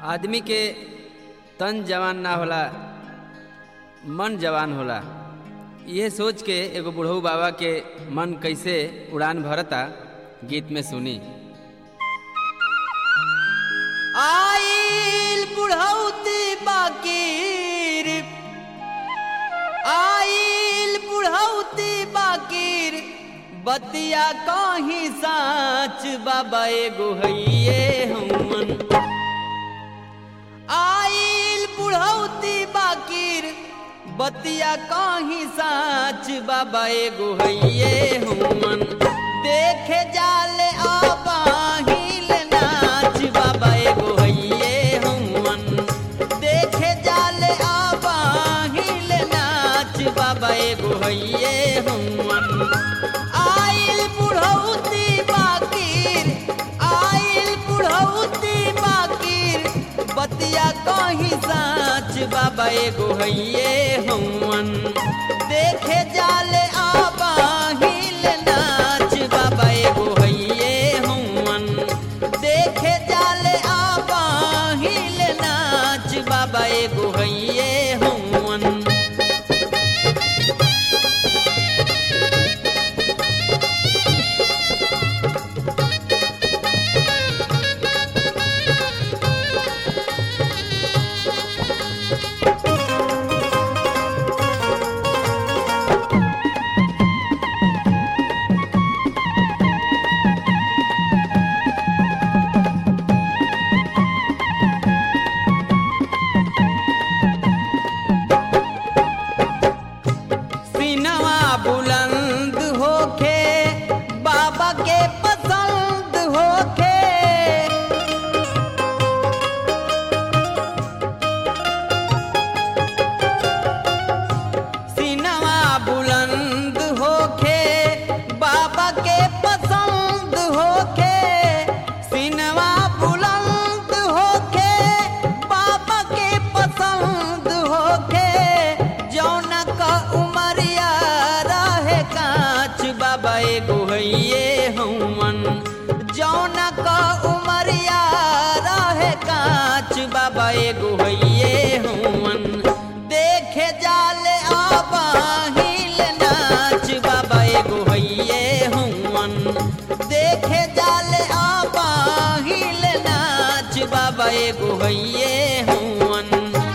आदमी के तन जवान ना होला मन जवान होला यह सोच के एगो बुढ़ऊ बाबा के मन कैसे उड़ान भरता गीत में सुनी आइल बुढ़ौती बाकीर आइल बुढ़ौती बाकीर बतिया कहीं साच बाबा एगो हइये हमन आइल बुढ़ौती बाकीर बतिया कहीं साच बाबा एगो हइये हमन देखे जाले आबाहिल नाच बाबा एगो हइये हमन देखे जाले आबाहिल नाच बाबा एगो हइये हमन आइल बुढ़ौती बाकीर आइल बुढ़ौती बाकीर बतिया कहीं साच बाबा एगो हइये हमन देखे जाले आबाहिल नाच बाबा एगो हइये हमन देखे जाले आबाहिल नाच बाबा एगो हइये हमन सीनवा बुलंद होखे बाबा के पसंद होखे सीनवा बुलंद होखे बाबा के पसंद होखे सीनवा बुलंद होखे बाबा के पसंद होखे जौन का उमरिया रहे कांच बाबा एगो हइये हमन जौन का उमरिया रहे कांच बाबा एगो हइये हमन देखे जाले आबाहिल नाच बाबा एगो हइये हमन देखे जाले आबाहिल नाच बाबा एगो हइये हमन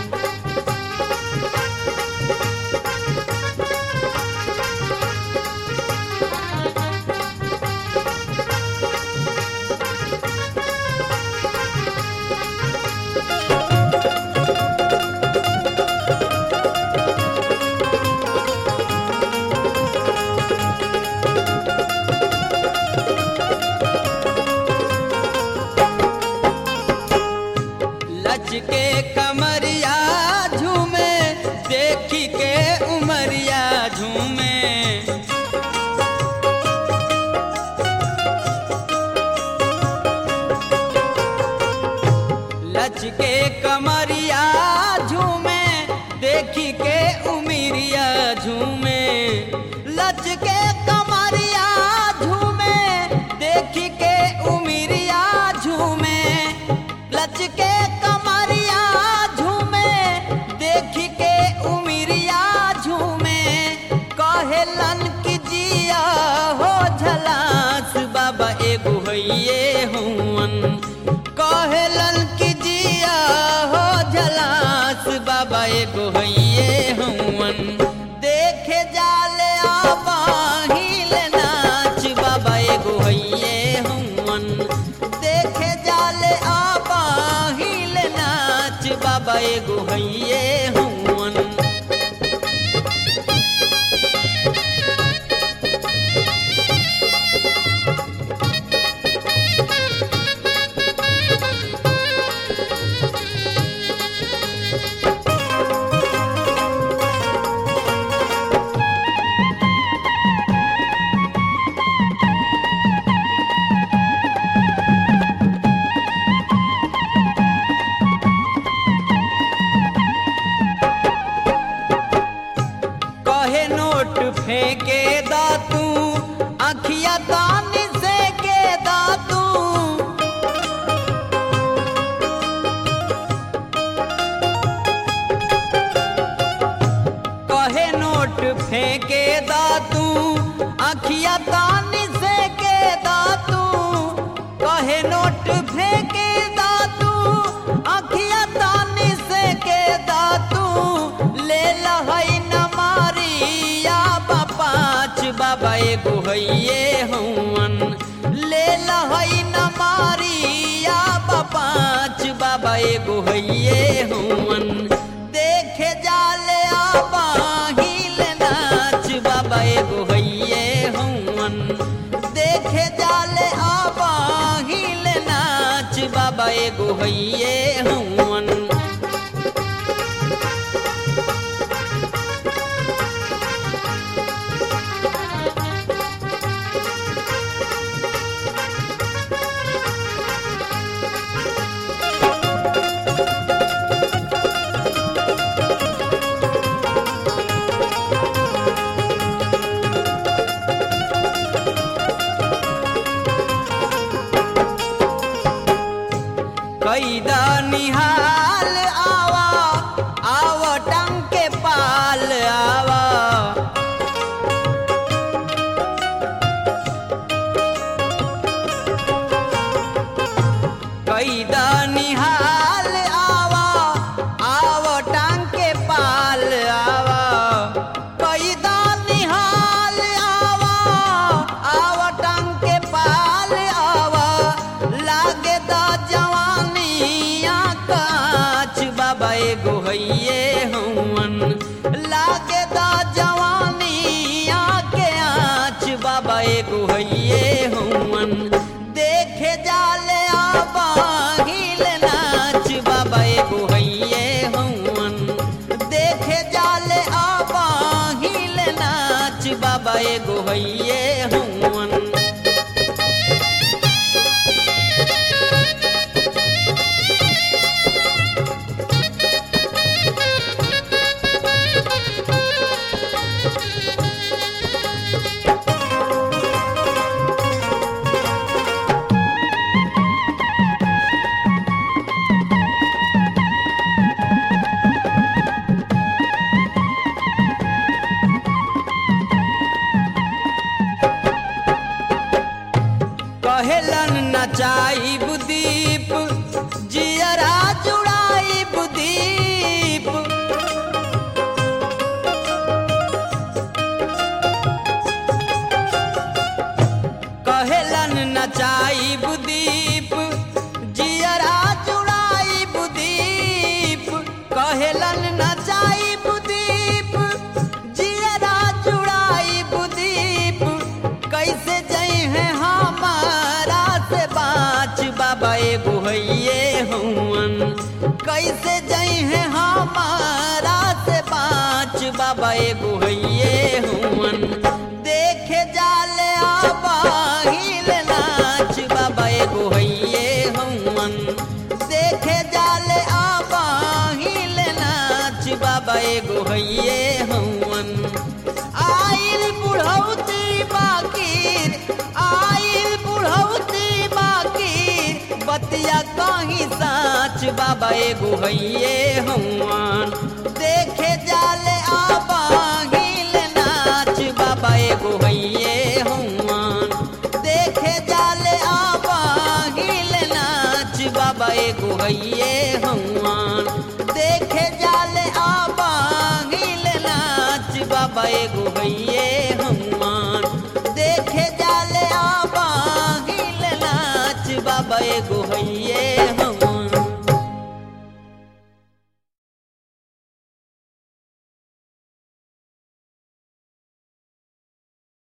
लचके कमरिया झूमे देखी के उमरिया झूमे लचके कमरिया झूमे देखी के उमरिया झूमे लचके कमरिया झूमे देखी के उमरिया झूमे लचके कमरिया झूमे देखी के उमरिया झूमे कहेलन की जिया हो झलास बाबा एगो हइये हुवन कहेलन की जिया हो झलास बाबा एगो हइये हुवन देखे जाले आबाहिल नाच बाबा एगो हइये हुवन देखे जाले आबाहिल नाच बाबा एगो हइये हुवन फेंके दातू अखिया तानी से के दातू कहे नोट फेंके दातू अखिया तानी से के दातू ले लहई न मारिया पाँच बाबा एगो हइये हवन ले लहई न मारिया पाँच बाबा एगो हइये हवन देखे जाले आबाहिल नाच बाबा एगो हइये हवन देखे जाले आबाहिल नाच बाबा एगो हइये हवन कैदा निहाल आवा आव टंग के पाल आवा कैदा निहाल आवा आव टंग के पाल आवा कैदा निहाल आवा आव टंग के पाल आवा लागे दा जवानिया काच बाबा एगो हइये हवन लागे दा जवानिया के आँच बाबा एगो हइये हवन देखे जाले आबाहिल नाच बाबा एगो हइये हवन देखे जाले आबाहिल नाच बाबा एगो हइये हवन कहेलन नचाई बुदीप जियरा जुड़ाई बुदीप कहेलन नचाई बुदीप जियरा जुड़ाई बुदीप कहेलन नचाई बुदीप जियरा जुड़ाई बुदीप कैसे जई है हमारा से बाँच बाबा एगो हइये हवन कैसे जई है हमारा से बाँच बाबा एगो हइये हवन देखे जाले आबाहिल नाच बाबा एगो हइये हवन देखे जाले आबाहिल नाच बाबा एगो हइये हवन आइल बुढ़ौती बाकीर आइल बुढ़ौती बाकीर बतिया कहीं साच बाबा एगो हइये हवन देखे जाले आबाहिल नाच बाबा एगो हइये हवन देखे जाले आबाहिल नाच बाबा एगो हइये हवन देखे जाले आबाहिल नाच बाबा एगो हइये हवन देखे जाले आबाहिल नाच बाबा एगो हइये